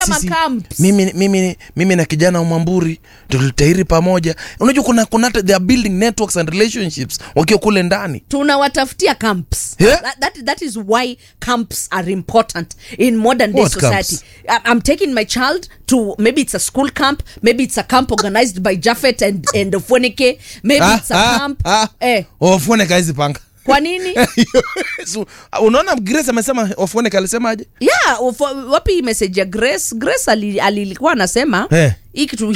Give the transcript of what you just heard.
Sisi, camps. mimi, mimi, mimi na kijana wa Mwamburi tulitahiri pamoja. Unajua kuna kuna hata they are building networks and relationships wakiwa kule ndani. tunawatafutia camps Yeah. that, that, that is why camps are important in modern day What society camps? I- i'm taking my child to maybe it's a school camp maybe it's a camp organized by jaffet and, and Ofweneke. maybe it's a camp eh, Ofuone kazi panga. kwa nini So, unaona Grace amesema Ofuone alisemaje? yeah ufo- wapi message ya grace grace ali- alilikuwa anasema Eh. hii kitu